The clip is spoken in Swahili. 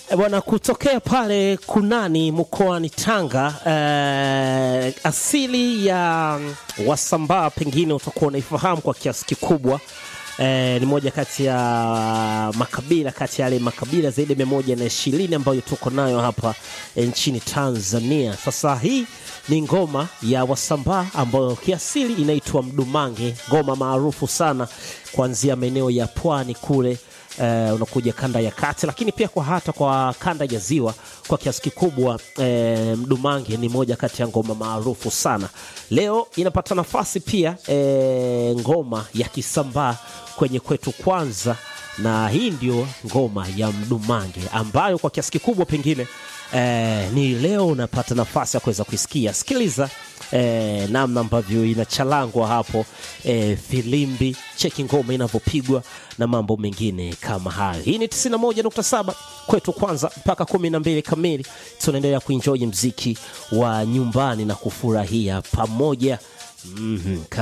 E bwana, kutokea pale Kunani mkoani Tanga, eh, asili ya Wasambaa pengine utakuwa unaifahamu kwa kiasi kikubwa. Eh, ni moja kati ya makabila kati ya yale makabila zaidi ya mia moja na ishirini ambayo tuko nayo hapa eh, nchini Tanzania. Sasa hii ni ngoma ya Wasambaa ambayo kiasili inaitwa mdumange, ngoma maarufu sana kuanzia maeneo ya pwani kule eh, unakuja kanda ya kati, lakini pia kwa hata kwa kanda ya ziwa kwa kiasi kikubwa eh, mdumange ni moja kati ya ngoma maarufu sana. Leo inapata nafasi pia eh, ngoma ya Kisambaa kwenye kwetu kwanza, na hii ndio ngoma ya mdumange ambayo kwa kiasi kikubwa pengine eh, ni leo unapata nafasi ya kuweza kuisikia. Sikiliza eh, namna ambavyo inachalangwa hapo eh, filimbi, cheki ngoma inavyopigwa na mambo mengine kama hayo. Hii ni 91.7 kwetu kwanza mpaka 12 kamili, tunaendelea kuenjoy mziki wa nyumbani na kufurahia pamoja. Mhm.